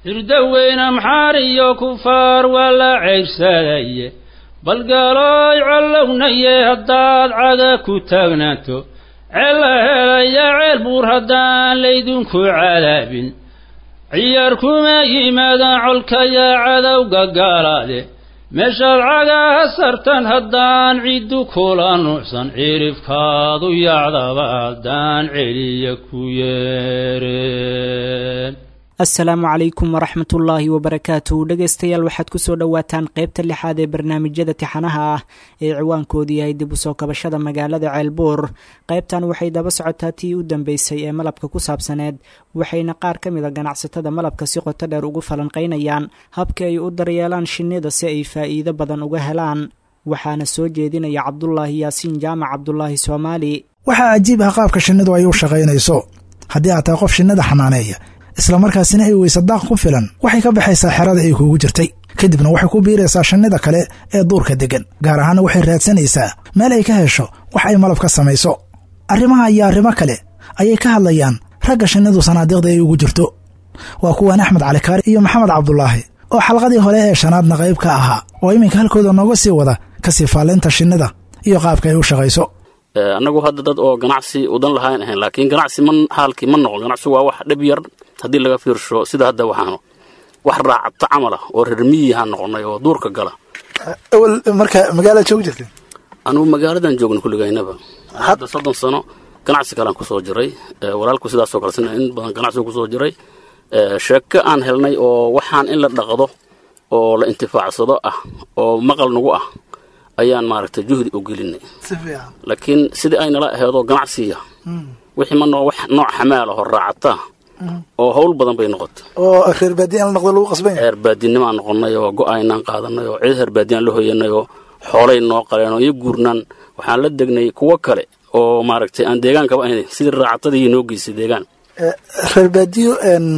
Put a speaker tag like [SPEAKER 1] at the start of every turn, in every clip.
[SPEAKER 1] hirdaweyne maxaar iyo kufaar waa la ceybsadaye balgalooy collownaye haddaad caga ku taagnaato ceella helaya ceel buur haddaan laydinku cadaabin ciyaar kuma yimaadaan colkayaa cadowga gaalaade meeshaad cagaha sartan haddaan ciddu kula nuucsan cirifkaadu yacdaba haddaan celiya ku yeereen
[SPEAKER 2] assalaamu calaykum waraxmatullaahi wabarakaatuh dhegaystayaal waxaad kusoo dhowaataan qaybta lixaad ee barnaamijyada tixanaha ah ee ciwaankoodu yahay dib usoo kabashada magaalada ceelbuur qaybtan waxay daba socotaa tii u dambeysay ee malabka ku saabsaneed waxayna qaar ka mida ganacsatada malabka si qoto dheer ugu falanqaynayaan habka ay u daryeelaan shinnida si ay faa'iido badan uga helaan waxaana soo jeedinaya cabdulaahi yaasiin jaamac cabdulaahi soomaali
[SPEAKER 3] waxaa cajiib ah qaabka shinnidu ay u shaqaynayso haddii aad tahay qof shinnida xanaaneeya isla markaasina ay weysa daaq ku filan waxay ka baxaysaa xerada ay kuugu jirtay kadibna waxay ku biiraysaa shinnida kale ee duurka deggan gaar ahaana waxay raadsanaysaa meel ay ka hesho wax ay malab ka samayso arrimaha iyo arrimo kale ayay ka hadlayaan ragga shinnidu sanaadiiqda ay ugu jirto waa kuwan axmed calikaari iyo maxamed cabdulaahi oo xalqadii hore ee shanaadna qayb ka ahaa oo iminka halkooda nooga sii wada kasii faallaynta shinnida iyo qaabka ay u shaqayso
[SPEAKER 4] annagu hadda dad oo ganacsi udan lahaan ahayn laakiin ganacsi ma haalkii ma noqon ganacsigu waa wax dhib yar haddii laga fiirsho sida hadda waxaanu wax raacata camal ah oo reer miyihaan noqonay oo duurka gala
[SPEAKER 3] awal marka magaala joogi jirtay
[SPEAKER 4] anugu magaaladan joogna kulligaynaba hadda soddon sano ganacsi kalean kusoo jiray walaalku sidaasoo kale sina in badan ganacsigu kusoo jiray sheeko aan helnay oo waxaan in la dhaqdo oo la intifaacsado ah oo maqal nagu ah ayaan maaragtay juhdi u gelinay laakiin sidii ay nala aheedoo ganacsiya wixii ma noo wax nooc xamaal ahoo raacata oo hawl badan bay noqotay
[SPEAKER 3] oo reer baadiya in la noqdo lagu qasban yahay
[SPEAKER 4] reer baadinimaan noqonnay oo go-aynaan qaadanay oo cid reer baadiyaan la hoyanay oo xoolay noo qaleen oo iyo guurnaan waxaan la degnay kuwo kale oo maaragtay aan deegaankaba ahayn sidii raacatadii noo geysay deegaan
[SPEAKER 3] reer baadiyo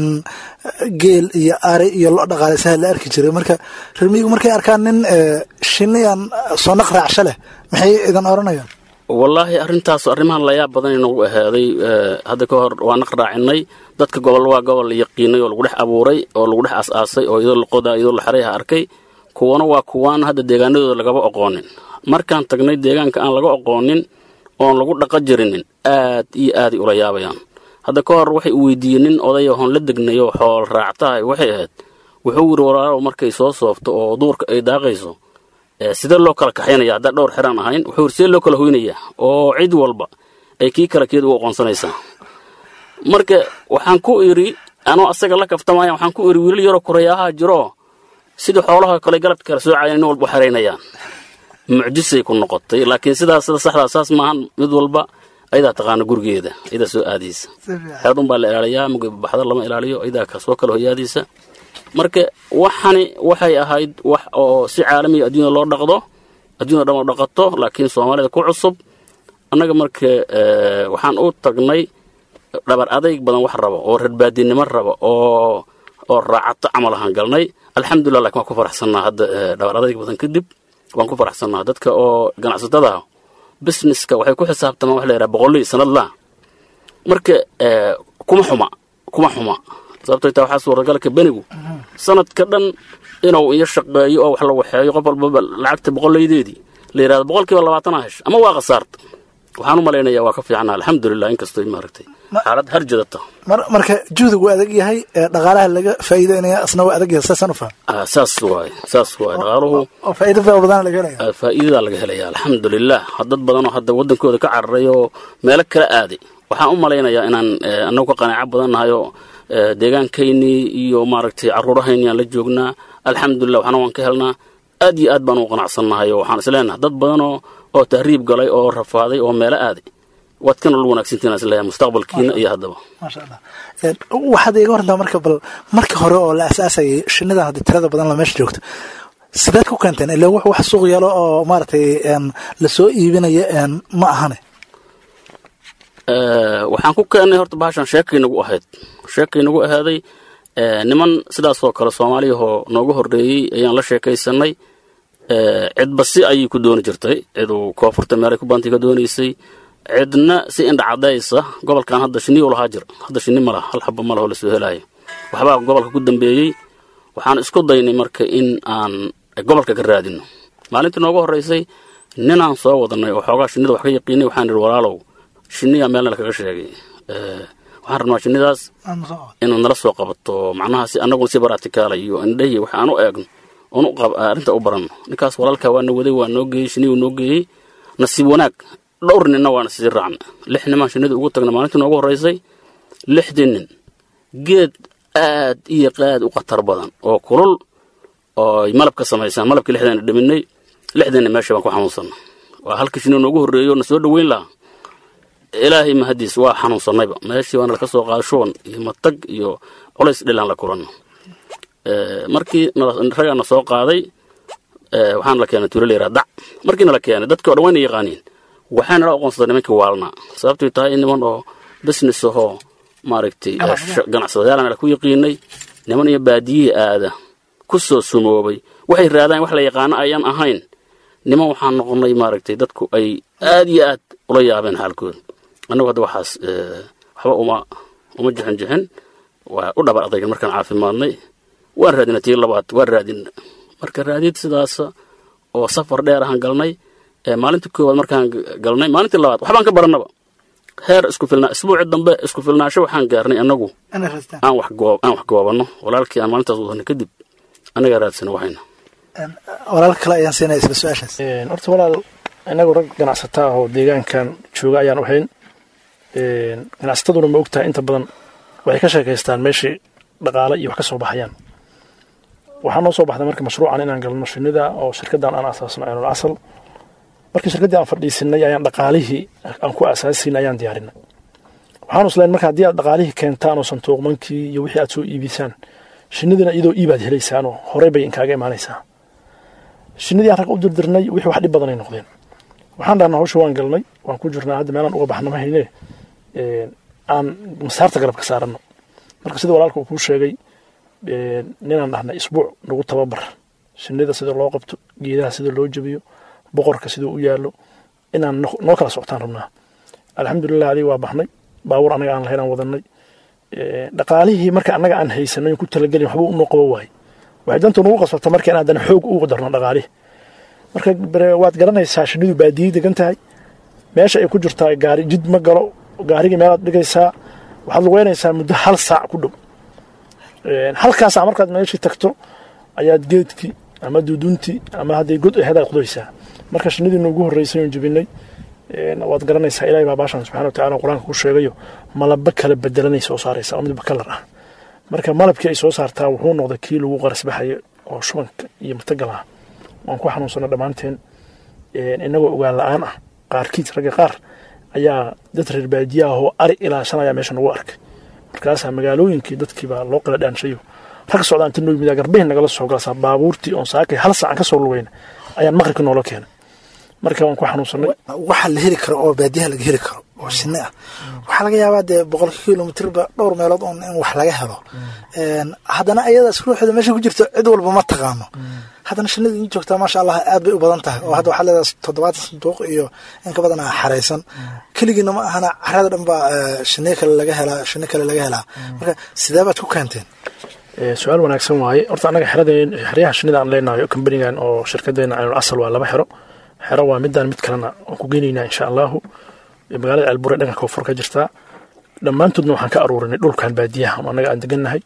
[SPEAKER 3] geel iyo ari iyo lo dhaqaalaysaha la arki jiray marka reer miyigu markay arkaan nin shinniyan soo naq raacsha leh maxay idan oranayaan
[SPEAKER 4] wallaahi arrintaas arrimahan layaab badan inoogu ahaaday hadda ka hor waa naq raacinay dadka gobol waa gobol la yaqiinay oo lagu dhex abuuray oo lagu dhex as-aasay oo iyadoo laqoda iyadoo la xerayha arkay kuwana waa kuwaan hadda deegaanadooda lagaba oqoonin markaan tagnay deegaanka aan laga oqoonin oon lagu dhaqa jirinin aad iyo aaday ula yaabayaan hadda ka hor waxay u weydiiyeen nin odaya hoon la degnayo xool raactahay waxay ahayd wuxuu yidhi walaalow markay soo soofto oo duurka ay daaqayso sidee loo kala kaxaynaya haddaan dhowr xeraan ahayn wuxuu yidhi sidee loo kala hoynayaa oo cid walba ay kii kala keed u aqoonsanaysaa marka waxaan ku idhi anoo asaga la kaftamaya waxaan ku idhi wiilal yaroo korayaahaa jiro sidii xoolaha kale galabka kala soocayan nin walba u xeraynayaan mucjisay ku noqotay laakiin sidaas sida saxdaa saas maahan mid walba ayadaa taqaana gurigeeda ayadaa soo aadaysa xeedun baa la ilaaliyaa mugabaxda lama ilaaliyo ayadaa kasoo kala hoyaadaysa marka waxani waxay ahayd wax oo si caalamiya adduunya loo dhaqdo adduunya dhan oo dhaqato laakiin soomaalida ku cusub annaga marka waxaan u tagnay dhabar adayg badan wax raba oo reerbaadinimo raba oo oo raacato camal ahaan galnay alxamdulilah lakin waan ku faraxsannaa hadda dhabar adayg badan kadib waan ku faraxsannaa dadka oo ganacsatada businesska waxay ku xisaabtamaan wax la yidhaha boqollii sanadlaa marka kuma xuma kuma xuma sababtoo taa waxaa suuragalka benigu sanadka dhan inuu iyo shaqeeyo oo wax la waxeeyo qof walbaba lacagta boqollaydeedii la yidhahdo boqolkiiba labaatanaa hesho ama waa khasaarta waxaan u malaynayaa waa ka fiicnaa alxamdulilah inkastoo maaragtay xaalad harjadata
[SPEAKER 3] marka juhdigu adag yahay dhaqaalaha laga faa'iideynaya asna waa adag yahay saasaan u faham
[SPEAKER 4] saas waaye saas waaye dhaqaaluhu
[SPEAKER 3] oo faa'iido fara badan laga helaya
[SPEAKER 4] faa'iidadaa laga helaya alxamdulilah dad badanoo hadda waddankooda ka cararay oo meelo kala aaday waxaan u malaynayaa inaan annagu ka qanaaco badan nahay oo deegaankaynii iyo maaragtay carruurahaynii aan la joognaa alxamdulilah waxna waan ka helnaa aad iyo aad baan u qanacsannahay oo waxaan isleenahay dad badanoo oo tahriib galay oo rafaaday oo meelo aaday waad ka nolol wanaagsantiin isleeyahay mustaqbalkiina iyo haddaba
[SPEAKER 3] maasha allah waxaad iga warantaa marka bal marka hore oo la asaasayay shinnidan haddii tirada badan la meesha joogto sideed ku keenteen ilaa wax wax suuq yeelo oo maaragtay lasoo iibinaya ma ahane
[SPEAKER 4] waxaan ku keennay horta bahashan sheekay nagu ahayd sheekay nagu ahaaday niman sidaasoo kale soomaaliyahoo nooga horreeyey ayaan la sheekaysanay cidba si ayay ku dooni jirtay ciduu koonfurta meelay ku baantay ka doonaysay cidna si indhacadaysa gobolkan hadda shinniyu lahaa jira hadda shinni ma laha hal xaba ma laho lasoo helaayo waxbaa gobolka ku dambeeyey waxaan isku daynay marka in aan gobolka ka raadino maalintii noogu horraysay ninaan soo wadanay oo xoogaa shinnida wax ka yaqiinay waxaan idhi walaalow shinniyaa meelna lakaga sheegay waxaan rabnaa shinnidaas inaad nala soo qabato macnaha si annaguna si baraatikaala iyo indhahi wax aan u eegno oon arrinta u baranno ninkaas walaalkaa waa na waday waa noo geeyey shinnii uu noo geeyey nasiib wanaag dhowr ninna waana sii raacna lix nimaan shinnida ugu tagna maalintii noogu horraysay lixdii nin geed aad iyo qaad u khatar badan oo kulul oo malab ka samaysaan malabkii lixdaana dhaminay lixdiinna meesha baan ku xanuunsanna waa halkii shinni noogu horreeyo na soo dhoweyn lahaa ilaahay mahadiis waa xanuunsannayba meeshii baana laka soo qaada shuban iyo matag iyo culays dhilaan la kulanno markii ragaa na soo qaaday waxaana la keenay tuulo layidhaha dac markiina la keenay dadkii o dhan wayna yaqaaniin waxaana la aqoonsaday nimankii waalnaa sababtay tahay in niman oo business ahoo maaragtay ganacsadayaal ku yaqiinay niman iyo baadiyihii aada ku soo sumoobay waxay raadaan wax la yaqaano ayaan ahayn niman waxaan noqonnay maaragtay dadku ay aad iyo aad ula yaabeen xaalkooda annagu hadda waxaas waxba uma uma jixin jixin waa u dhabar adaygan markaan caafimaadnay waan raadina tii labaad waan raadina marka raadid sidaas oo safar dheer ahaan galnay maalintii koowaad markaan galnay maalintii labaad waxbaan ka barannaba heer isku filnaa isbuuci dambe isku filnaasho waxaan gaarnay annagu aan wax goob aan wax goobanno walaalkii aan maalintaas wadana kadib annagaa raadsana waxayna
[SPEAKER 3] walaal kale ayaan siinaya isla su-aashaas
[SPEAKER 5] horta walaal inagu rag ganacsataa oo deegaankan jooga ayaan ahayn ganacsataduna ma ogtahay inta badan waxay ka sheekaystaan meeshii dhaqaale iyo wax ka soo baxayaan waxaa noo soo baxday marka mashruucan inaan galno shinida oo shirkaddan aan asaasno aynul asal markii shirkaddii aan fadhiisinay ayaan dhaqaalihii aan ku asaasinay ayaan diyaarinay waxaanu islayn marka haddii aad dhaqaalihii keentaan oo santuuqmankii iyo wixii aad soo iibisaan shinidina iyadoo iibaad helaysaanoo horey bay inkaaga imaanaysaa shinidii aan rag u dirdirnay wixii wax dhib badanay noqdeen waxaan dhahnaa hawsha waan galnay waan ku jirnaa hadda meelaan uga baxno ma hayne aan masaarta galab ka saaranno marka sida walaalka uu kuu sheegay ninaan dhahnay isbuuc nagu tababar shinida sida loo qabto geedaha sida loo jabiyo boqorka siduu u yaallo inaan noo kala socotaan rabnaa alxamdulilah adig waa baxnay baabuur anaga aan lahayn aan wadanay dhaqaalihii marka annaga aan haysanay ku talagelin waxba unoo qabo waaye waxay dantu nagu qasbata marka in haddana xoog ugu darno dhaqaalihi marka waad garanaysaa shinidu baadiyey degan tahay meesha ay ku jirtaa gaari jid ma galo gaarigii meelaad dhigaysaa waxaad lugeynaysaa muddo hal saac ku dhow halkaa saac markaad meeshii tagto ayaad geedkii ama duuduntii ama hadday god aheed aad qudaysaa marka shinidii noogu horreysay oon jebinay waad garanaysaa ilahay baa baashan subxana wa tacala qur-aanka ku sheegayo malaba kala bedelanay soo saaraysa oo midba kalar ah marka malabkii ay soo saartaa wuxuu noqday kii lagu qarasbaxaya oo shubanka iyo matagal ah waan ku xanuunsana dhammaanteen inagoo ogaan la-aan ah qaarkiis ragga qaar ayaa dad reer baadiyaah oo ari ilaashanaya meesha nagu arkay markaasaa magaalooyinkii dadkiibaa loo qala dhaanshayo rag socdaa inta noo yimid garbahin nagala soo galsaa baabuurtii oon saakay hal saacan ka soo lugayna ayaan maqribka noola keenay marka waan ku xanuunsanay
[SPEAKER 3] waxa la heli karo oo baadiyaha laga heli karo oo shinni ah waxaa laga yaabaa dee boqol kilomitirba dhowr meelood oon in wax laga helo haddana ayadaas ruuxeeda meesha ku jirto cid walba ma taqaano haddana shinnida in joogtaa maasha allah aad bay u badan tahay oo hadda waxaa leedahay toddobaatan sanduuq iyo in ka badan xaraysan keligiina ma ahana carada dhan baa shinniyo kale laga helaa shinni kale laga helaa marka sidee baad ku keenteen
[SPEAKER 5] su-aal wanaagsan waaye horta annaga xeradeen xeryaha shinnida aan leenahay kambanigan oo shirkadeena aynul asal waa laba xero xero waa midaan mid kalena waan ku geynaynaa insha allahu magaalada ceelbure dhanka koonfur ka jirtaa dhammaantoodna waxaan ka aruurinay dhulkan baadiyaha oo annaga aan degannahay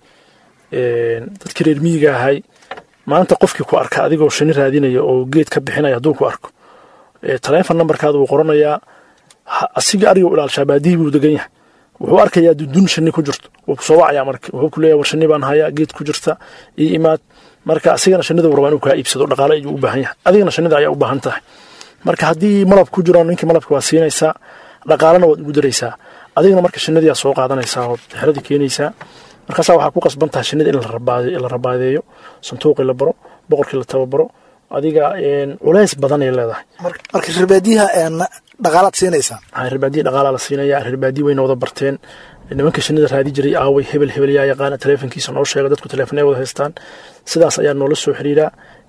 [SPEAKER 5] dadkii reer miyiga ahay maanta qofkii ku arka adigoo shini raadinaya oo geed ka bixinaya hadduu ku arko taleefon nambarkaada wuu qoranayaa asiga ariga u ilaalshaa baadihii buu degan yahay wuxuu arkayaa dudun shini ku jirto wuu kusoo wacayaa marka wuxuu ku leeyahay war shini baan hayaa geed ku jirta io imaad marka asigana shinida uu rabaa inuu kaa iibsado dhaqaale ayuu u baahan yahay adigana shinida ayaa u baahan tahay marka haddii malab ku jiro ninkii malabka waa siinaysaa dhaqaalena waad ugu daraysaa adigana marka shinadiyaa soo qaadanaysaa oo xeradii keenaysaa markaasaa waxaa ku qasban tahay shinida in la rabaadeeyo santuuqii la baro boqorkii la tababaro adiga culays badanay leedahay
[SPEAKER 3] marka reerbaadiyaha dhaqaalaad siinaysaa
[SPEAKER 5] reerbaadiya dhaqaalaa la siinaya reerbaadiya wayna wada barteen nimanka shinida raadi jiray aaway hebel hebel yaa yaqaana taleefonkiisa noo sheega dadku taleefon ay wada haystaan sidaas ayaa noola soo xiriiraa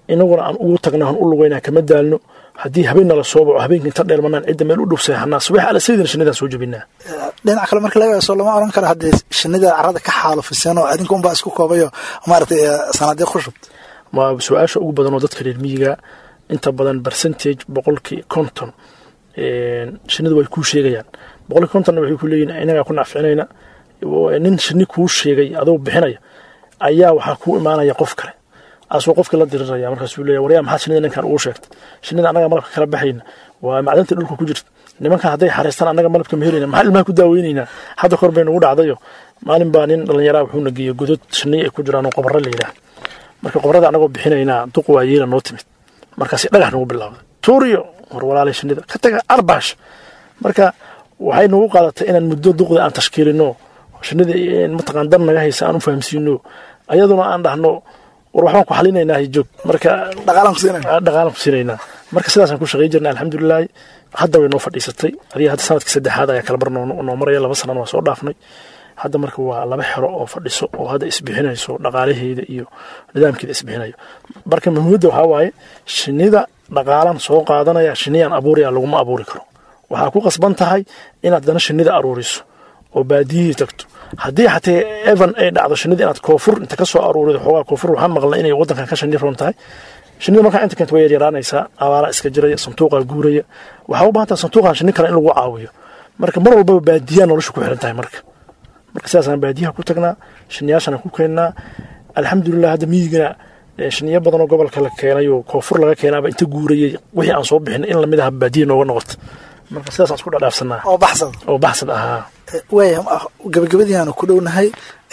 [SPEAKER 5] inaguna aan ugu tagna aan u lugaynaa kama daalno haddii habeen nala soo baco habeenka inta dheelmanaan cidda meel u dhow seexanaa subax ala sayidina shinnidaan soo jebinaa
[SPEAKER 3] dhinac kale marka laga soo lama oran karo haddii shinnida carrada ka xaalufiseen oo adinka unbaa isku koobayo maaragtay sanaadiiq ku shubta
[SPEAKER 5] ma su-aasha ugu badan oo dadka reer miyiga inta badan percentage boqolkii konton shinnidu way kuu sheegayaan boqolkii kontonna waxay ku leeyihin inagaa ku nacficinayna nin shinni kuu sheegay adoo bixinaya ayaa waxaa kuu imaanaya qof kale asuu qofkii la diriraya markaasuu leeya waryaa maxaad shinnida ninkan ugu sheegtay shinnida annaga malabka kala baxayna waa macdanta dhulka ku jirta nimankan hadday xariistaan annaga malabka ma helayna maxaa ilmaha ku daaweynaynaa hadda kor bay nagu dhacdayo maalin baa nin dhallinyaraa wuxuuna geeyey godod shinniy ay ku jiraan oo qobarro la yidhaah marka qobarrada annagoo bixinaynaa duq waa yeela noo timid markaasi dhagax nagu bilaawday tuuriyo war walaalay shinnida ka taga arbaash marka waxay nagu qaadatay inaan muddo duqda aan tashkiilino shinnida mataqaan dan naga haysa aan u fahamsiino ayaduna aan dhahno war waxbaan ku xalinaynaa joog marka dhaqaalan ku siinaynaa marka sidaasaan ku shaqay jirnay alxamdulilaahi hadda way noo fadhiisatay adiga hadda sanadkii saddexaad ayaa kala bar noo maraya laba sanana waa soo dhaafnay hadda marka waa laba xero oo fadhiso oo hadda isbixinayso dhaqaalaheeda iyo nidaamkeeda isbixinayo marka muhiimadda waxaa waaye shinnida dhaqaalan soo qaadanaya shinniyaan abuuraya laguma abuuri karo waxaa ku qasban tahay inaad dana shinnida aruuriso oo baadiyihii tagto haddii xatee evan ay dhacdo shinnida inaad koofur inta ka soo aruurido xoogaa koofur waxaan maqlay inay waddankan ka shinni roon tahay shinnida markaa inta keenta way yaryaraanaysaa abaaraa iska jiraya santuuqaa guuraya waxaa u baahan tahay santuuqan shinni kale in lagu caawiyo marka mar walbaba baadiyaa nolosha ku xiran tahay marka marka sidaasaan baadiyaha ku tagnaa shinniyaashana ku keennaa alxamdulilah hadda miyigana shiniyo badan oo gobolka la keenay oo koonfur laga keenaaba inta guurayay wixii aan soo bixin in lamid aha baadiya nooga noqoto marka sidaasaan isku dhadhaafsanaa
[SPEAKER 3] oo baxsad
[SPEAKER 5] oo baxsad ahaa
[SPEAKER 3] waaya gabagabadii aanu ku dhownahay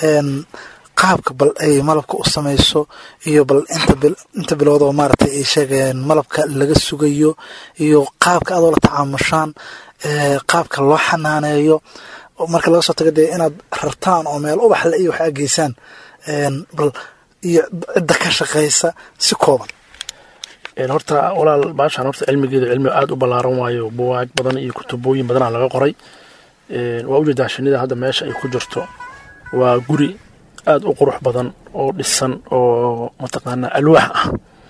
[SPEAKER 3] qaabka bal ay malabka u samayso iyo bal inta bilood oo maaragtay ay sheegayaan malabka laga sugayo iyo qaabka adoo la tacaamushaan qaabka loo xanaaneeyo marka laga soo tago dee inaad rartaan oo meel ubaxle iyo wax ageysaan bal iyo cidda ka shaqaysa si kooban
[SPEAKER 5] horta walaal baashaan horta cilmigeeda cilmi aada u ballaaran waayo buwaag badan iyo kutubooyin badanaa laga qoray waa ujeedaa shinida hadda meesha ay ku jirto waa guri aada u qurux badan oo dhisan oo mataqaanaa alwaax ah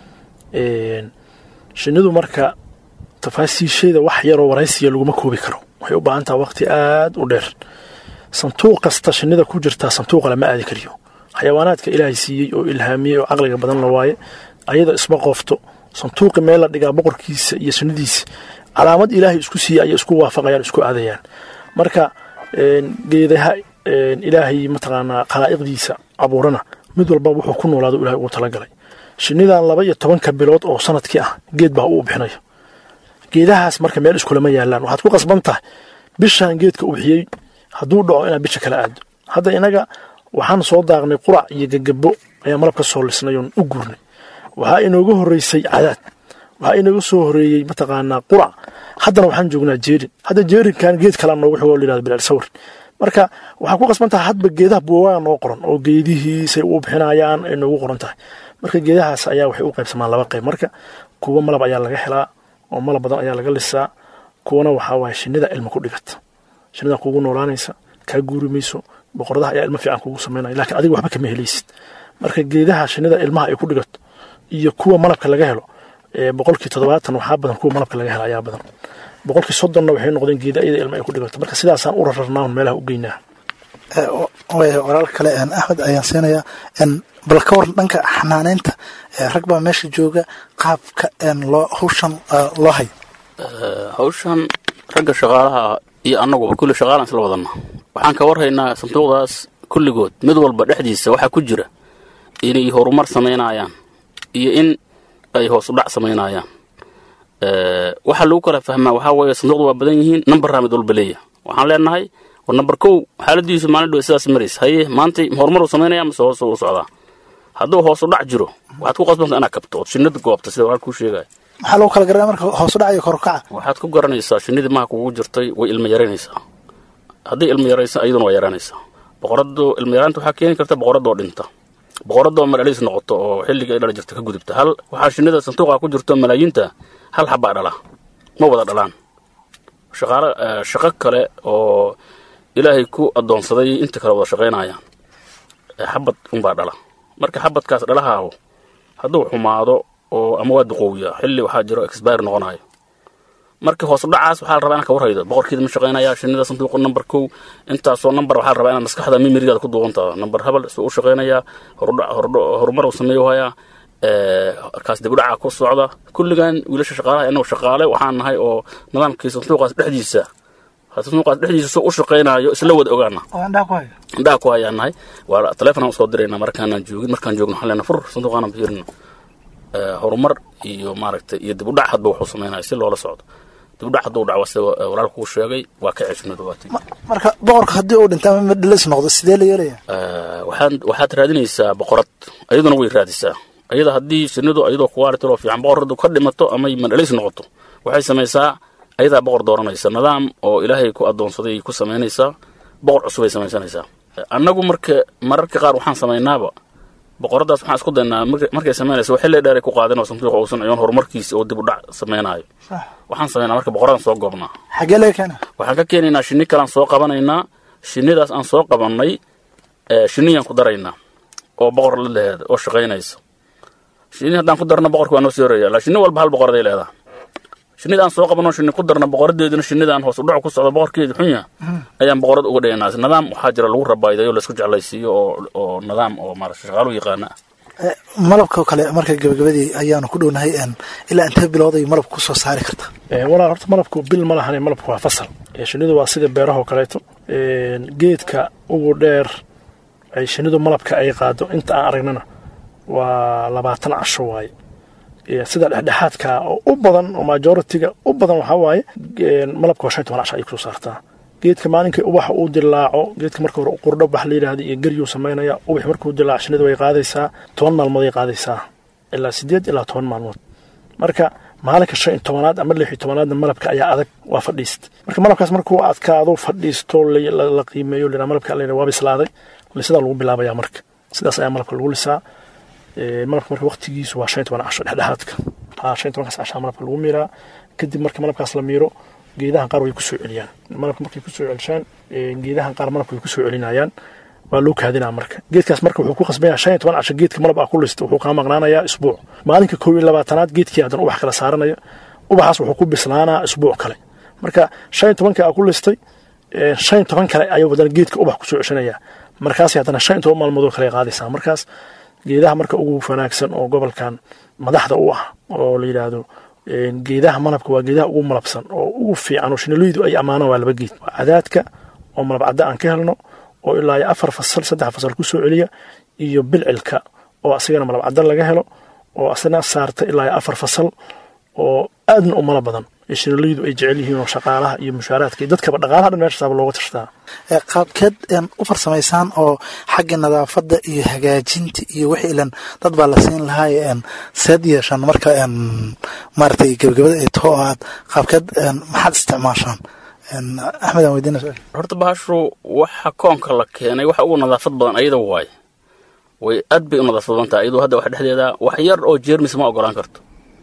[SPEAKER 5] shinidu marka tafaasiisheeda wax yaroo waraysiya laguma koobi karo waxay u baahan taha waqti aada u dheer santuuq kasta shinida ku jirtaa santuuqa lama aadi kariyo xayawaanaadka ilaahay siiyey oo ilhaamiyey oo caqliga badan la waaye ayada isma qoofto santuuqi meel la dhigaa boqorkiisa iyo shinnidiisa calaamad ilaahay isku siiyey ayay isku waafaqayaan isku aadayaan marka geedaha ilaahay mataqaanaa khalaa'iqdiisa abuurana mid walba wuxuu ku noolaado ilahay ugu talagalay shinnidan laba iyo tobanka bilood oo sanadkii ah geed baa uu bixinayo geedahaas marka meel iskulama yaalaan waxaad ku qasban tahay bishaan geedka u bixiyey hadduu dhaco inaad bisha kala aado hadda inaga waxaan soo daaqnay qurac iyo gegabo ayaa malab ka soo lisnay oon u gurnay waxaa inooga horreysay cadaad waxaa inooga soo horeeyey mataqaanaa qurac haddana waxaan joognaa jeerin hadda jeerinkan geed kalea noogu xigoo layihahdo bilaal sawir marka waxaa ku qasban tahay hadba geedaha buugaa noo qoran oo geedihiisay u bixinayaan ay noogu qoran tahay marka geedahaas ayaa waxay u qaybsamaan laba qayb marka kuwa malab ayaa laga helaa oo malab badan ayaa laga lisaa kuwana waxaa waaye shinnida ilma ku dhigata shinnida kugu noolaanaysa kaa guuri mayso boqoradaha ayaa ilmo fiican kugu samaynaya lakiin adiga waxba kama helaysid marka geedaha shinnida ilmaha ay ku dhigato iyo kuwa malabka laga helo boqolkii toddobaatan waxaa badan kuwa malabka laga helo ayaa badan boqolkii soddonna waxay noqdeen geeda iyada ilma ay ku dhigato marka sidaasaan u rararnaa un meelaha u geynaa
[SPEAKER 3] walaal kale axmed ayaan siinayaa bal ka waran dhanka xanaaneynta rag baa meesha jooga qaabka loo hawshan loo hayo
[SPEAKER 4] hawshan ragga shaqaalaha iyo annaguba kulli shaqaalaan isla wadanna waxaan ka warhaynaa sanduuqdaas kulligood mid walba dhexdiisa waxaa ku jira inay horumar samaynayaan iyo in ay hoos u dhac samaynayaan waxaa lagu kala fahmaa waxaa weeye sanduuqda waa badan yihiin nambarraa mid walba leeya waxaan leenahay war nambar kow xaaladiisu maalin dhow sidaas maraysa haye maanta horumar uu samaynaya mase hoos u socdaa hadduu hoos u dhac jiro waxaad ku qasbanta inaad kabto ood shinnida goobta sida walaalka kuu sheegaya
[SPEAKER 3] maxaa lagu kala garanaya marka hoos u dhac iyo korukaca
[SPEAKER 4] waxaad ku garanaysaa shinnidii maha kugu jirtay way ilma yaraynaysaa hadday ilma yaraysa iyaduna waa yaraanaysaa boqoradu ilma yaraanta waxaa keeni karta boqoradoo dhinta boqoradoo madhaliis noqoto oo xilliga ay dhala jirta ka gudubta hal waxaa shinnida santuuqa ku jirto malaayiinta hal xabbaa dhala ma wada dhalaan shaqaalo shaqo kale oo ilaahay ku addoonsaday inta kale wada shaqaynayaan xabad unbaa dhala marka xabadkaas dhalahaahu hadduu xumaado oo ama waa duqoowiyaa xilli waxaa jiro expire noqonayo marka hoos udhacaas waxaa la rabaa inaan ka warhaydo boqorkeeda ma shaqaynaya shinida sanduuqa number kow intaasoo number waxaa la rabaa inaad maskaxda mimirigaada ku duubantaa number habal suu u shaqaynayaa horumar uu sameeyo hayaa kaas dib u dhaca ku socda kulligan wiilasha shaqaalaha inagu shaqaale waxaan nahay oo nidaamkii sanduuqaas dhexdiisa sanduuqaas dhexdiisa suu u shaqaynayo isla wada ogaana indhaha ku hayaan nahay waa taleefon aan usoo dirayna markaanaan joogin markaan joogno waxaan leenahay fur sanduuqaana fiirino horumar iyo maaragtay iyo dib u dhac hadba wuxuu samaynaya si loola socdo dib u dhac hadduu dhaco sida walaalku uu sheegay waa ka ceshunadu waati
[SPEAKER 3] marka boqorka haddii uu dhinta ama madhalis noqdo sidee la yeelaya
[SPEAKER 4] waxaan waxaad raadinaysaa boqorad ayaduna way raadisaa ayada haddii shinidu ayadoo kuwaaritiloo fiican boqoradu ka dhimato ama madhalis noqoto waxay samaysaa ayadaa boqor dooranaysa nidaam oo ilaahay ku adoonsaday ku samaynaysaa boqor cusubay samaysanaysaa annagu marka mararka qaar waxaan samaynaaba boqoradaas waxaan isku daynaa markay samaynaysa xilli dheeray ku qaadin oo sanduuqa uusan ciyoon horumarkiisa oo dib u dhac samaynayo waxaan samaynaa marka boqoradan soo goobnaa
[SPEAKER 3] xagee laga keena
[SPEAKER 4] waxaan ka keenaynaa shinni kalaan soo qabanaynaa shinnidaas aan soo qabannay shinniyaan ku daraynaa oo boqor la leheeda oo shaqaynaysa shinni haddaan ku darna boqorka waa noo soo horaya la shinni walba hal boqoraday leedaha shinnida aan soo qabanoo shinni ku darna boqoradeeduna shinnidaan hoos u dhac ku socda boqorkeeda xunya ayaan boqorad uga dhigaynaa nidaam waxaa jira lagu rabaayidayo laisku jeclaysiiyo oo oo nidaam oo maarata shaqaalu yaqaana ah
[SPEAKER 3] malabka kale marka gabagabadii ayaanu ku dhownahay ilaa intee bilooday malabka kusoo saari karta
[SPEAKER 5] walaal horta malabku bil ma lahane malabku waa fasal shinnidu waa sida beerahoo kaleeto geedka ugu dheer ay shinnidu malabka ay qaado inta aan aragnana waa labaatan casho waaye sida dhexdhexaadka oo u badan oo majoritiga u badan waxaa waaye malabka waa shan toban casho ayay kusoo saartaa geedka maalinkii ubaxa uu dilaaco geedka marka hore qurdho bax la yidhahda iyo geryuu samaynaya ubax markuu dilaaco shinnidu way qaadaysaa toban maalmood ay qaadaysaa ilaa sideed ilaa toban maalmood marka maalinka shan iyo tobanaad ama lix iyo tobanaadna malabka ayaa adag waa fadhiist marka malabkaas markuu adkaado fadhiisto la qiimeeyo la malabka la waa bislaaday lisadaa lagu bilaabaya marka sidaas ayaa malabka lagu lisaa malabka marka waqtigiisu waa shan iyo toban casho dhexdhexaadka ha shan iyo tobankaas cashaa malabka lagu miiraa kadib marka malabkaas la miiro geedahan qaar way kusoo celiyaan malabka markay kusoo celishaan geedahan qaar malabka way kusoo celinayaan waa loo kaadinaa marka geedkaas marka wuxuu ku qasbaya shan iyo toban casho geedka malab ah ku lista wuxuu kaa maqnaanayaa isbuuc maalinka kow iyo labaatanaad geedkii haddana ubax kala saaranaya ubaxaas wuxuu ku bislaanaa isbuuc kale marka shan iyo tobanka aa ku listay shan iyo toban kale ayuu haddana geedka ubax kusoo ceshanaya markaas haddana shan iyo toban maalmoodoo kale qaadaysaa markaas geedaha marka ugu wanaagsan oo gobolkan madaxda u ah oo la yidhaahdo geedaha malabka waa geedaha ugu malabsan oo ugu fiican oo shinileydu ay ammaanaan waa laba geed waa cadaadka oo malab cadda aan ka helno oo ilaa iyo afar fasal saddex fasal ku soo celiya iyo bilcilka oo asagana malab cadda laga helo oo asna saarta ilaa iyo afar fasal oo aadna u malab badan ee shinileydu ay jecel yihiin oo shaqaalaha iyo mushaaraadka iyo dadkaba dhaqaalaha dhan meeshasaaba looga tashtaa
[SPEAKER 3] qaabkeed u farsamaysaan oo xagga nadaafadda iyo hagaajinta iyo wixii ilan dad baa la siin lahaay seed yeeshaan marka maaragtay gebagabada ay taho aad qaabkeed maxaad isticmaashaan axmed aan weydiina su-aal
[SPEAKER 4] horta bahashu waxa koonka la keenay waxa ugu nadaafad badan ayada waay way aad bay u nadaafad badan tahay iyadoo hadda wax dhexdeeda wax yar oo jeermis ma ogolaan karto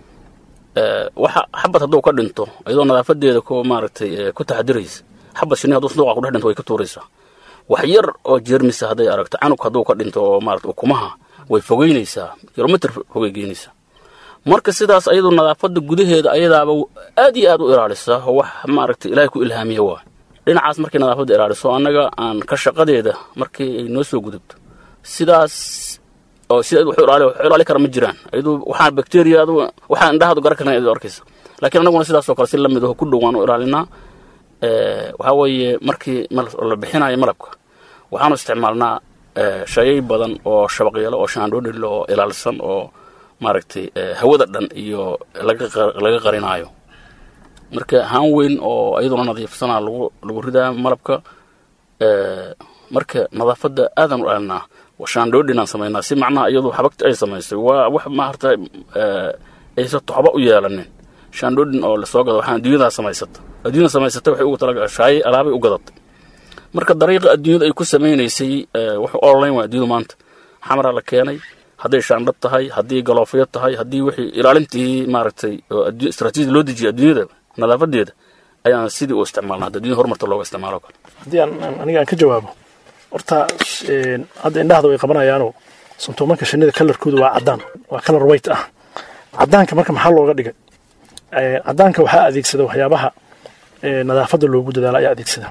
[SPEAKER 4] waxa xabad hadduu ka dhinto iyadoo nadaafadeeda ku maaragtay ku taxadiraysa xabad shinni hadduu sanduuqa ku dhex dhinto way ka tuuraysaa wax yar oo jeermisa hadday aragto canug hadduu ka dhinto oo maarata ukumaha way fogeynaysaa kilomitr fogay geynaysaa marka sidaas ayadu nadaafadda gudaheeda ayadaaba aad iyo aad u ilaalisa oo wax maaragtay ilaahay ku ilhaamiya waa dhinacaas markay nadaafadda ilaaliso annaga aan ka shaqadeeda markii ay noo soo gudubto sidaas oo sida wax ilaali wax ilaali kara ma jiraan ayadu waxaan bacteria adu waxaan indhahaadu garan karna ayadu arkaysa laakiin annaguna sidaas oo kale si lamid ah ku dhowaan u ilaalinaa waxaa weeye markii la bixinayo malabka waxaanu isticmaalnaa shayay badan oo shabaqyalo oo shaandhoodhil oo ilaalsan oo maaragtay hawada dhan iyo laga qarinaayo marka haan weyn oo iyaduna nadiifsanaa lagu lagu ridaa malabka marka nadaafadda aadan u ilaalinaa shaandhoodhin aan samaynaa si macnaha iyadu xabagta ay samaysay waa wax maarata aysa toxba u yeelanin shaandhoodhin oo lasoo gado waxaan adduunyadaa samaysata adduunyada samaysata waxay ugu talaga shaayay alaabay u gadatay marka dariiqa adduunyada ay ku samaynaysay wax online waa adduunyadu maanta xamaraa la keenay hadday shaandhad tahay haddii galoofyo tahay haddii wixii ilaalintii maaragtay oo istraatiijiyada loo dejiyay adduunyada nadaafadeeda ayaan sidii u isticmaalna hadda adduunyada horumarta looga isticmaalo kale
[SPEAKER 5] haddii aan aniga aan ka jawaabo horta hadda indhahda way qabanayaanoo santuumanka shinnida kalarkoodu waa caddaan waa kalar white ah cadaanka marka maxaa looga dhigay cadaanka waxaa adeegsada waxyaabaha nadaafadda loogu dadaalo ayaa adeegsada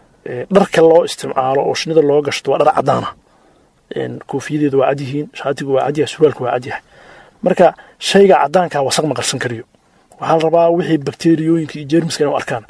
[SPEAKER 5] dharka loo isticmaalo oo shinida loo gashto waa dhar cadaana koofiyadeedu waa cadyihiin shaatigu waa cadyahay surwaalku waa cadyahay marka shayga cadaanka wasaq ma qarsan kariyo waxaa la rabaa wixii bakteriyooyinka iyo jeermiska inuu arkaan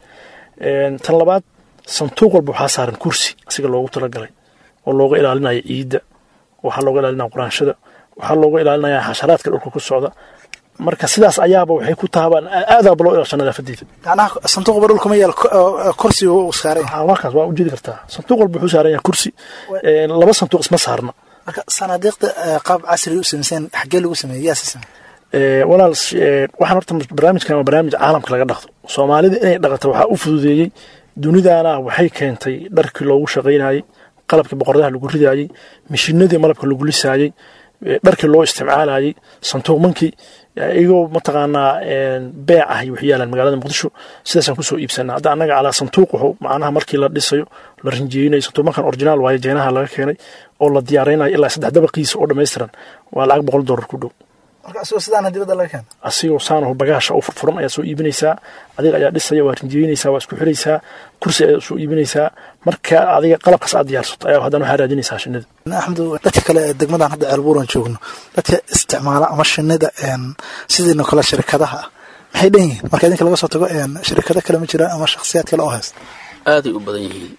[SPEAKER 5] tan labaad santuuq walba waxaa saaran kursi asiga loogu talagalay oo looga ilaalinaya ciidda waxaa looga ilaalinaya quraanshada waxaa looga ilaalinaya xasharaadka dhulka ku socda marka sidaas ayaaba waxay ku tahabaan aadaaba loo ilaasha nadaafadeeda
[SPEAKER 3] macnaha sanduuqba dhulkuma yaal kursi uu saaran yahay
[SPEAKER 5] markaas waa ujeedi kartaa sanduuq walba wuxuu saaran yahay kursi laba sanduuq isma saarna
[SPEAKER 3] marka sanaadiiqda qaab casri u samayseen xaggee lagu sameeyey yaa si sameeyey
[SPEAKER 5] walaal waxaan horta barnaamijkan waa barnaamij caalamka laga dhaqdo soomaalida inay dhaqato waxaa u fududeeyey dunidana waxay keentay dharkii loogu shaqaynayey qalabkii boqoradaha lagu ridaayey mishinadii malabka lagu lisaayey dharkii loo isticmaalayey santuuqmankii iyagoo mataqaanaa beec ah wax yaalaan magaalada muqdisho sidaasaan kusoo iibsanaa hadda annaga calaa santuuq wuxuu macnaha markii la dhisayo la rinjeynayo santuuqmankan originaal waaye jeenaha laga keenay oo la diyaaraynayo ilaa saddex dabaqiisa oo dhammaystiran waa lacag boqol dollar ku dhow
[SPEAKER 3] marka asigoo sidaana dibadda laga keena
[SPEAKER 5] asigoo saanahu bagaasha oo furfuran ayaa soo iibinaysaa adiga ayaa dhisaya waa rinjeynaysaa waa isku xiraysaa kursi ayaa soo iibinaysaa marka adiga qalabkaas aad diyaarsato ayaa haddana waxaa raadinaysaa shinida
[SPEAKER 3] axmed dadka kale ee degmadan hadda ceelbuuran joogno dadka isticmaala ama shinida sidiino kale shirkadaha ah maxay dhan yihiin marka idinka laga soo tago shirkado kale ma jiraan ama shakhsiyaad kale oo haysta
[SPEAKER 4] aaday u badan yihiin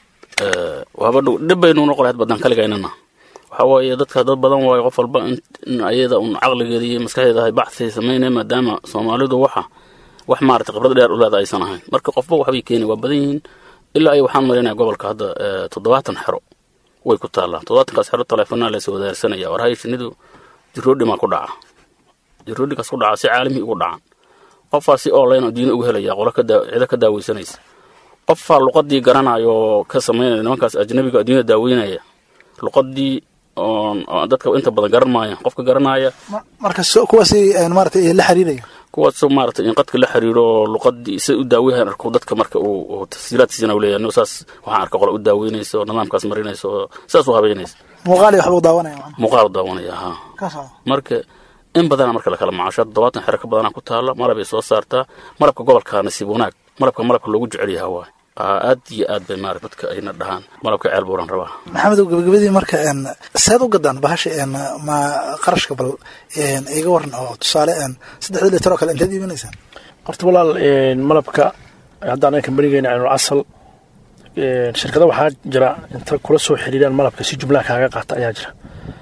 [SPEAKER 4] waaba dhow dhib baynu noqon lahayd badan kaligaynana waxaa waaye dadka dad badan waayo qof walba in ayada un caqligeeda iyo maskaxdeeda ay baxsi samaynaya maadaama soomaalidu waxa wax maarata khibrad dheer u leeda aysan ahayn marka qofba waxbay keeni waa badan yihiin ilaa ay waxaan marinaya gobolka hadda toddobaatan xero way ku taallaan toddobaatankaas xero taleefanaa laysa wadaarsanaya war hay shinidu jiroodhimaa ku dhaca jiroodhinkaas ku dhaca si caalami ugu dhacan qofaa si online adduunya ugu helaya qolo cido ka daaweysanaysa qofaa luqadii garanaya oo ka samaynaya nimankaas ajnabiga adduunyada daaweynaya luqadii dadka inta badan garan maaya qofka garanaya
[SPEAKER 3] marka kuwaasi maarata la xiriiraya
[SPEAKER 4] kuwaasoo maarata in qadka la xiriiro luqadii isa u daaweyahan arko dadka marka uu tafsiilaadkiisana u leeyahay saas waxaan arka qola u daaweynaysa oo nidaamkaas marinaysa oo saas u habeynaysa
[SPEAKER 3] muuqaal iyo waxba u daawanaya
[SPEAKER 4] muuqaal u daawanaya ha marka in badana marka lakala macaasho toddobaatan xero ka badana ku taala malabay soo saartaa malabka gobolka nasiib wanaag malabka malabka loogu jecel yaha waay aad iyo aad bay maarata dadka ayna dhahaan malabka ceel buuran rabaa
[SPEAKER 3] maxamedow gabagabadii marka seed u gadaan bahasha ma qarashka bal iga waran oo tusaale saddexda litar oo kale inteed iibinaysaan
[SPEAKER 5] horta walaal malabka hadda anaga kambanigeyna aynul casal shirkada waxaa jira inta kula soo xiriiraan malabka si jumlaha kaaga qaata ayaa jira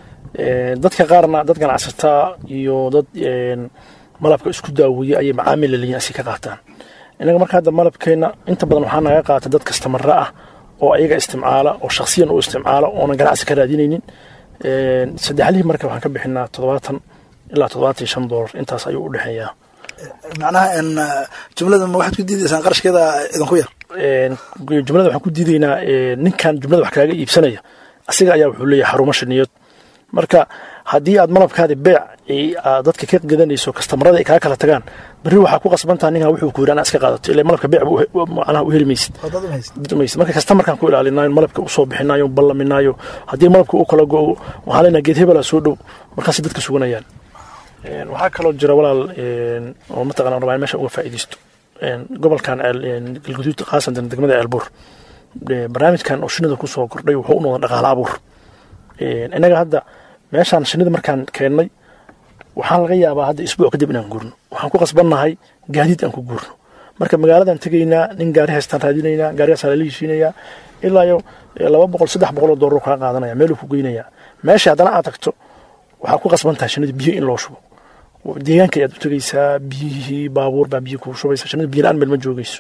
[SPEAKER 5] dadka qaarna dad ganacsataa iyo dad malabka isku daaweeye ayay macaamil laleeyihin asi ka qaataan inaga marka hadda malabkeenna inta badan waxaa naga qaata dad kastamara ah oo ayaga isticmaala oo shaksiyan u isticmaala oonan ganacsi ka raadinaynin saddexlihii marka waxaan ka bixinaa toddobaatan ilaa toddobaatan iyo shan doolar intaas ayuu u dhexeeyaa
[SPEAKER 3] macnaha jumlada ma waxaad ku diidaysaan qarashkeeda idinku yar
[SPEAKER 5] jumlada waxaan ku diidaynaa ninkan jumlada wax kaaga iibsanaya asiga ayaa wuxuu leeyahay xarumo shiniyood marka haddii aad malabkaadi beec aad dadka ka gadanayso kastamarada ay kaa kala tagaan berri waxaa ku qasbantaha ninkan wuxuu ku yidhi anaa iska qaadato ilaa malabka beec macnaha u heli maysid maysid marka kastamarkaan ku ilaalinayo malabka usoo bixinayo ballaminayo haddii malabka uu kala go-o waxaan leenahay geed hebelaa soo dhow markaasay dadka suganayaan waxaa kaloo jira walaal oo mataqana rabaa in meesha uga faa'iidaysto gobolkan galguduud khaasatan degmada ceelbuur barnaamijkan oo shinida kusoo kordhay wuxuu u noqda dhaqaale abuur innaga hadda meeshaan shinida markaan keennay waxaan laga yaabaa hadda isbuuc kadib inaan guurno waxaan ku qasbannahay gaadiid aan ku guurno marka magaaladan tegaynaa nin gaari haystaan raadinaynaa gaarigaasaan lala heshiinayaa ilaa iyo laba boqol saddex boqol oo doolar kaa qaadanaya meeluu ku geynayaa meesha haddana aad tagto waxaad ku qasban tahay shinida biyo in loo shubo deegaanka ayaad u tegaysaa biyihii baabuur baa biyo kuu shubaysa shinida biyo la-aan meel ma joogayso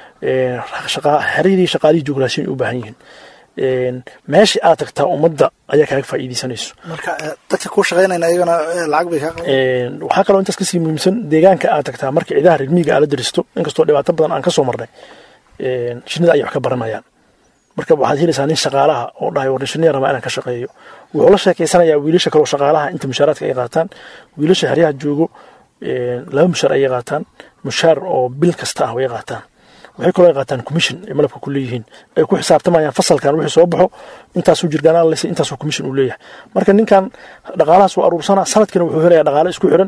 [SPEAKER 5] xeradii shaqaalihii jugraasiyin u baahan yihiin meeshii aad tagtaa ummadda ayaa kaaga faa'iidaysanayso
[SPEAKER 3] marka dadka kuu shaqaynayna iyagana lacag bay kaa
[SPEAKER 5] waxaa kaloo intaas kasii muhiimsan deegaanka aad tagtaa marka ciidaha reermiiga aad la daristo inkastoo dhibaato badan aan ka soo marnay shinida ayay wax ka baranayaan marka waxaad helaysaa nin shaqaalaha oo dhahay war shiniya rabaa inaan ka shaqeeyo wuxuu la sheekeysanayaa wiilasha kaloo shaqaalaha inta mushaaraadka ay qaataan wiilasha xeryaha joogo laba mushaar ayay qaataan mushaar oo bil kasta ah way qaataan waxay kaloo qaataan commission ay malabka ku leeyihiin ay ku xisaabtamayaan fasalkan wixii soo baxo intaasuu jirgaan lese intaasoo commission uu leeyahay marka ninkan dhaqaalahaas waa aruursanaa sanadkiina wuxuu helayaa dhaqaale isku xiran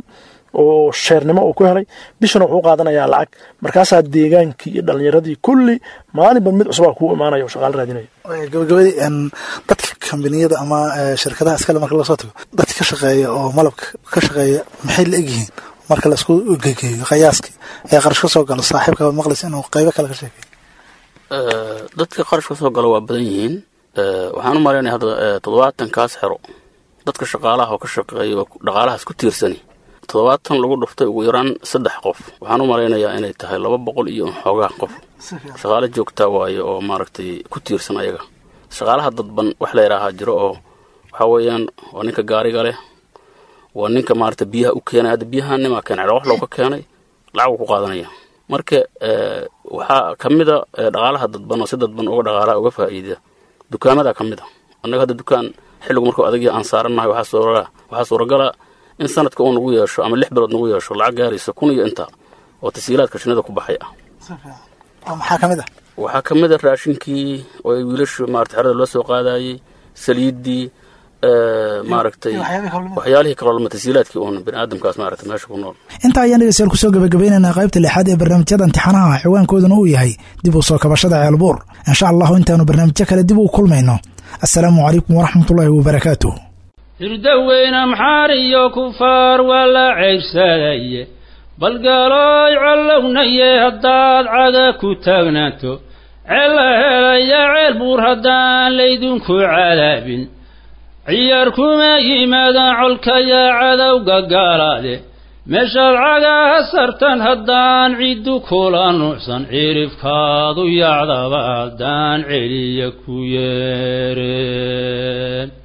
[SPEAKER 5] oo sheernimo uu ku helay bishana wuxuu qaadanayaa lacag markaasaa deegaankii iyo dhalinyaradii kulli maalinba mid cusubaa kuu imaanaya oo shaqaalo raadinaya
[SPEAKER 3] gabagabadii dadka kambaniyada ama shirkadaha iskale marka lasoo tago dadka ka shaqeeya oo malabka ka shaqeeya maxay la egyihiin marka laisku gegeeyo qiyaaskii ee qarash ka soo galo saaxiibka maqlis inuu qaybo kale ka sheekeeyo
[SPEAKER 4] dadka qarash ka soo galo waa badan yihiin waxaan u malaynaya hadda toddobaatankaas xero dadka shaqaalaha oo ka shaqeeya oo dhaqaalahaas ku tiirsani toddobaatan lagu dhuftay ugu yaraan saddex qof waxaan u malaynayaa inay tahay laba boqol iyo xoogaa qof shaqaale joogtaa waaye oo maaragtay ku tiirsan ayaga shaqaalaha dadban wax la yidhaahaa jiro oo waxaa weeyaan waa ninka gaariga leh waa ninka maaragta biyaha u keenay hadda biyaha nimaa keenay wax looga keenay lacag uu ku qaadanaya marka waxaa ka mida dhaqaalaha dadban oo si dadban uga dhaqaalaha uga faa'iida dukaamada ka mid a annaga hadda dukaan xilligu markuu adagii aan saarannahay waxaa suuragala in sanadka uu nagu yeesho ama lix bilood nagu yeesho lacag gaaraysa kun iyo inta oo tasiilaadka shinnida ku baxay ah
[SPEAKER 3] maxaa ka mid ah
[SPEAKER 4] waxaa ka mid a raashinkii oo ay wiilashu maarata xerada loo soo qaadayey saliiddii maaragtay waxyaalihii kaloo tasiilaadkii uun biniaadamkaas maarata meesha ku nool
[SPEAKER 3] intaa ayaan dhegeystayaal kusoo gabagabaynaynaa qaybta lixaad ee barnaamijyada imtixaanaha ciwaankooduna uu yahay dib u soo kabashada ceelbuur insha allahu intaanu barnaamijyo kale dib u kulmayno assalaamu calaykum waraxmatullaahi wabarakaatuh
[SPEAKER 1] hirdaweyne maxaar iyo kufaar waa la ceybsadaye balgalooy collownaye haddaad caga ku taagnaato ceella helaya ceel buur haddaan laydinku cadaabin ciyaar kuma yimaadaan colkayaa cadowga gaalaade meeshaad cagaha sartan haddaan ciddu kula nuucsan cirifkaadu yacdaba haddaan celiya ku yeereen